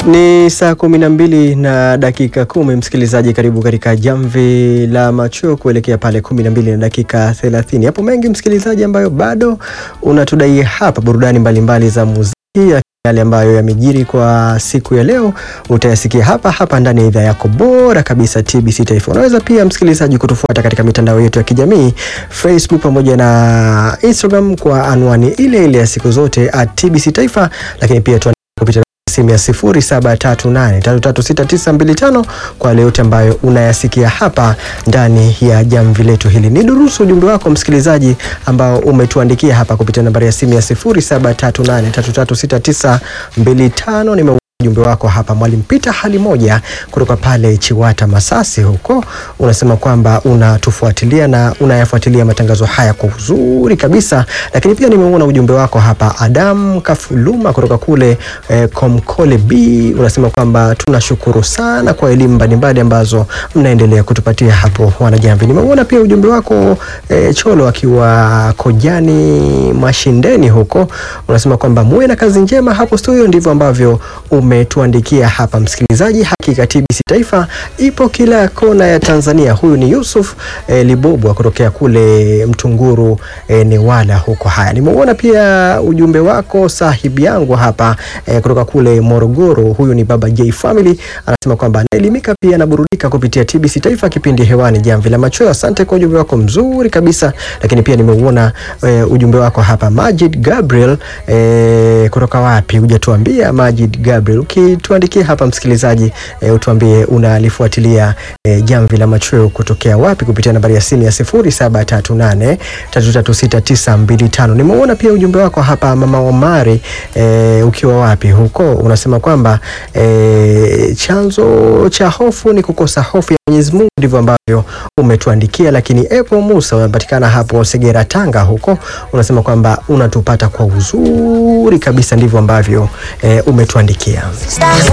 Ni saa kumi na mbili na dakika kumi. Msikilizaji, karibu katika jamvi la macho kuelekea pale kumi na mbili na dakika thelathini. Hapo mengi msikilizaji, ambayo bado unatudai hapa, burudani mbalimbali za muziki yale ambayo yamejiri kwa siku ya leo utayasikia hapa hapa ndani ya idhaa yako bora kabisa TBC Taifa. Unaweza pia msikilizaji kutufuata katika mitandao yetu ya kijamii Facebook pamoja na Instagram kwa anwani ile ile ya siku zote at TBC Taifa, lakini pia tu kupitia simu ya 0738336925 kwa yale yote ambayo unayasikia hapa ndani ya jamvi letu hili. Ni durusu ujumbe wako msikilizaji ambao umetuandikia hapa kupitia nambari ya simu ya 0738336925. Nime ujumbe wako hapa Mwalimu Peter hali moja kutoka pale Chiwata Masasi huko, unasema kwamba unatufuatilia na unayafuatilia matangazo haya kwa uzuri kabisa. Lakini pia nimeona ujumbe wako hapa Adam Kafuluma kutoka kule eh, Komkole B, unasema kwamba tunashukuru sana kwa elimu mbalimbali ambazo mnaendelea kutupatia hapo wanajamvi. Nimeona pia ujumbe wako eh, Cholo akiwa Kojani Mashindeni huko, unasema kwamba muwe na kazi njema hapo studio. Ndivyo ambavyo umetuandikia hapa msikilizaji. Hakika TBC Taifa ipo kila kona ya Tanzania. Huyu ni Yusuf eh, Libobwa kutokea kule Mtunguru eh, Newala huko. Haya, nimeuona pia ujumbe wako sahibi yangu hapa eh, kutoka kule Morogoro. Huyu ni Baba J Family, anasema kwamba anaelimika pia anaburudika kupitia TBC Taifa, kipindi hewani Jamvi la Machweo. Asante kwa ujumbe wako mzuri kabisa, lakini pia nimeuona eh, ujumbe wako hapa Majid Gabriel eh, kutoka wapi? Hujatuambia Majid Gabriel ukituandikia hapa msikilizaji e, utuambie unalifuatilia e, jamvi la machweo kutokea wapi kupitia nambari ya simu ya 0738336925. Nimeona pia ujumbe wako hapa mama Omari e, ukiwa wapi huko, unasema kwamba e, chanzo cha hofu ni kukosa hofu ya Mwenyezi Mungu, ndivyo ambavyo umetuandikia. Lakini Epo Musa unapatikana hapo Segera, Tanga huko, unasema kwamba unatupata kwa uzuri kabisa, ndivyo ambavyo e, umetuandikia.